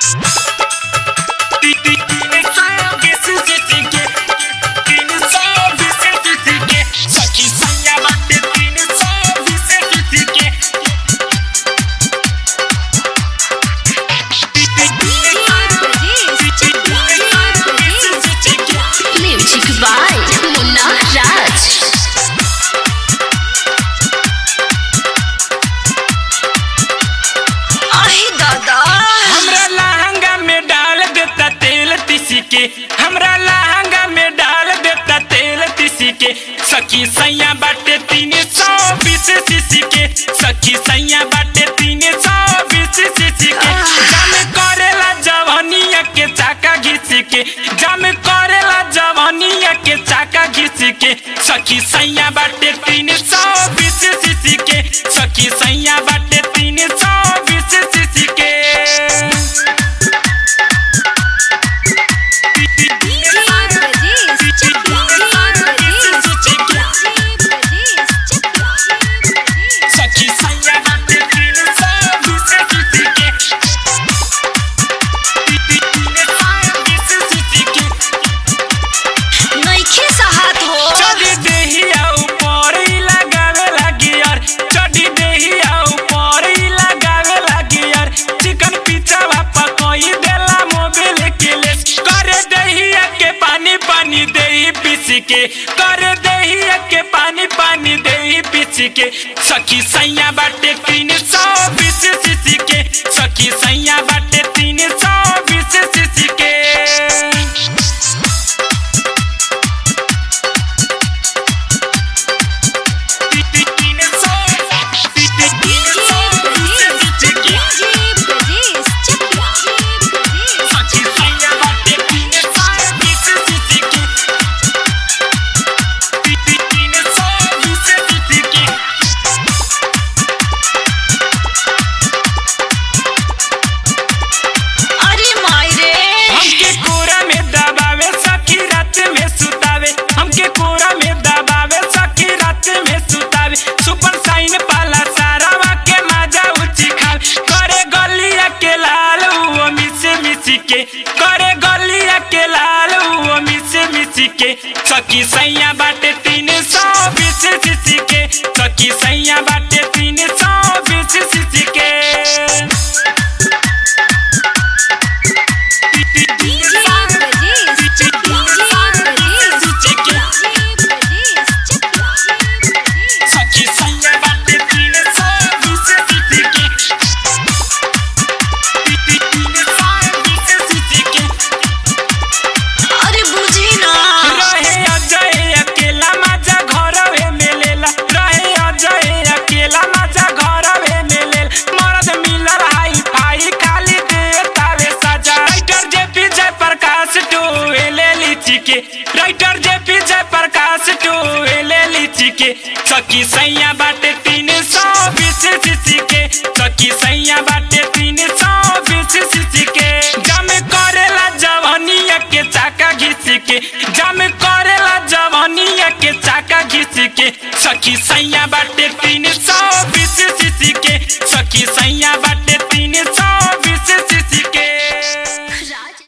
music by मुन्ना राज आहे दादा हमरा लहंगा में डाल देता तेल तिसी के हमरा लहंगा में डाल देता तेल तिसी के सखी सैया बाटे तीन सौ बीस सीसी के सखी सैया बाटे तीन सौ बीस सीसी के जम करेला जवानिया के चाका घिस के जम करेला जवानिया के चाका घिस के सखी सैया बाटे तीन सौ बीस सीसी के सखी सैया बाटे तीन सौ बीस सीसी के सखी सैया बाटे तीन सौ बीस सीसी के तीन सौ बीस सीसी के नइखे साहत हो चढ़ी देहिया ऊपर ही लगावे लगी यार चढ़ी देहिया ऊपर ही लगावे लगी यार चिकन पिज्जा वापा कोई देला मोबिल के ले करे देहिया के पानी पानी देही पीसी के करे देहिया के पानी पानी देही पीसी के सखी सैया बाटे तीन सौ बीस सीसी के सखी सैया बाटे तीन सौ बीस सीसी के अरे माई रे हमके कोरा में दबावे सखी रात में सुतावे हमके कोरा में दबावे सखी रात में सुतावे सुपर साइन पाला सारावा के माजा उची खाल करे गलिया के लाल वो मिसे मिसी के करे गलिया के लाल वो मिसे मिसी के सखी सैया बाटे तीन सौ बीस सीसी के सखी सैया बाटे तीन सौ बीस सीसी के सखी सैया बाटे तीन सौ बीस सीसी के तीन सौ बीस सीसी के अरे बुझी ना रहे अजय अकेला मजा घरवे में लेला रहे अजय अकेला मजा घरवे में लेल मरद मिलल हाई फाई खाली देतावे सजा राइटर जे पी जय प्रकाश टू एले लीची के राइटर जे पी जय प्रकाश टू एले लीची के सखी सैया बाटे तीन सौ बीस सीसी के सखी सैया बाटे तीन सौ बीस सीसी के जम करेला जवानिया के चाका घिस के जम करेला जवानिया के चाका घिस के सखी सैया बाटे तीन सौ बीस सीसी के सखी सैया बाटे